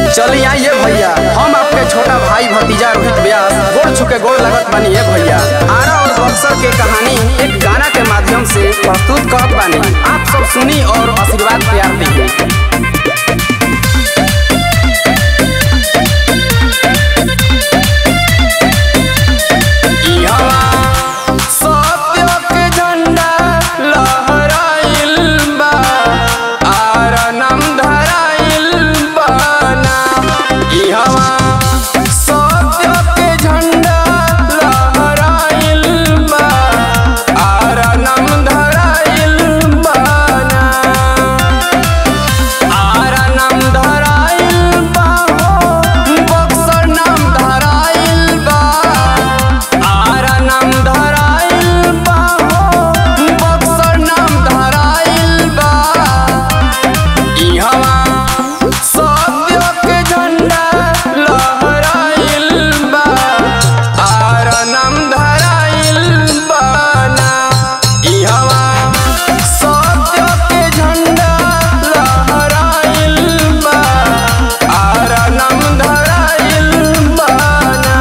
चली आइए भैया हम आपके छोटा भाई भतीजा रोहित व्यास गोड़ छुके गोड़ लगत बानी है भैया आरा और बक्सर के कहानी एक गाना के माध्यम से प्रस्तुत करत बानी आप सब सुनी और आशीर्वाद प्यार दी सत्य के झंडा लहराइल बा आरा नाम धराइल बाना इहवा सत्य के झंडा लहराइल बा आरा नाम धराइल बाना आरा नाम धराइल बा हो बक्सर नाम धराइल बा आरा नाम धराइल बा हो बक्सर नाम धराइल बा इहवा सत्य के झंडा लहराइल बा आरा नाम धराइल बा ना इहवा सत्य के झंडा लहराइल बा आरा नाम धराइल बा ना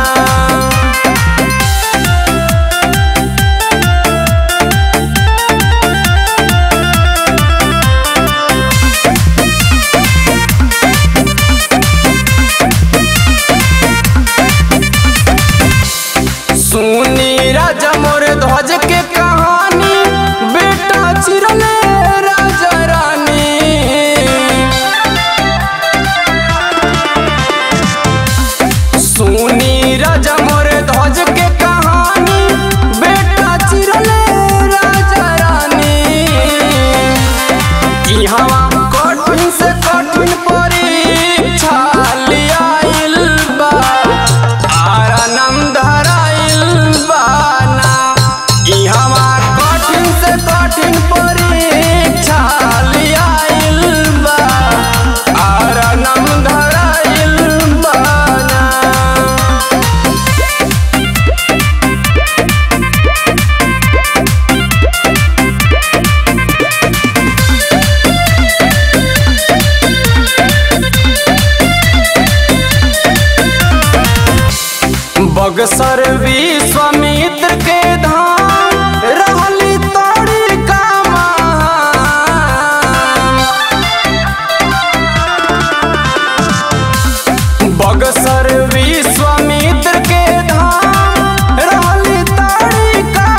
सुनी राजा मोर ध्वज के कहानी बेटा चिरले राजा रानी सुनी राजा मोर ध्वज के कहानी बेटा चिरले राजा रानी इहवा कठिन से कठिन परीक्षा लियाइल बा आरा नाम धराइल बा ना इहवा कठिन से कठिन परीक्षा लियाइल बा आरा नाम धराइल बा ना बगसर विश्वामित्र के धाम रहली तोड़ी का बगसर विश्वामित्र के धाम रहली तोड़ी का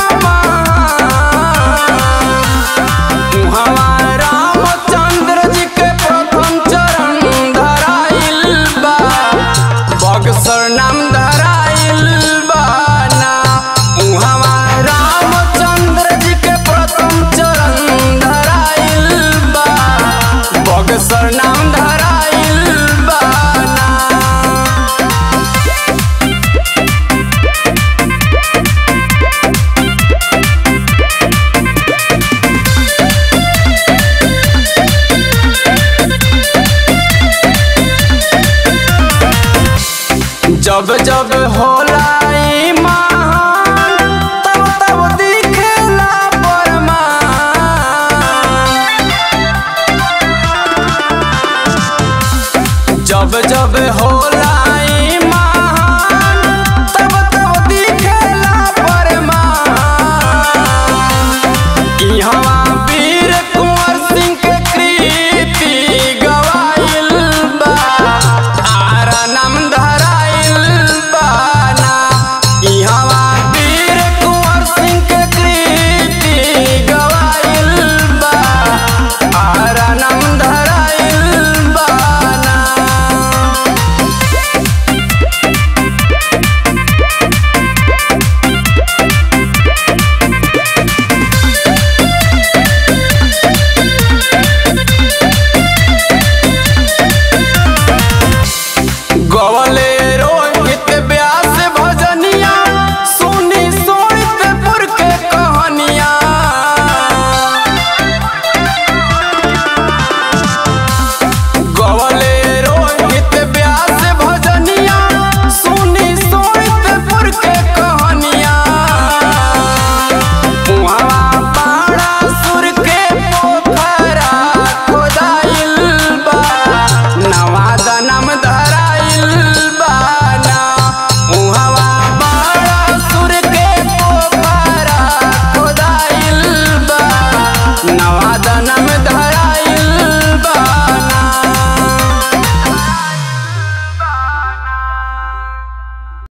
उहाँ रामचंद्र जी के प्रथम चरण धराइल बा बक्सर नाम धराइल बा ना उहाँ रामचंद्र जी के प्रथम चरण धराइल बा बक्सर नाम धराइल बा ना जब जब होला ई महान तब तब दिखेला परमान जब जब होला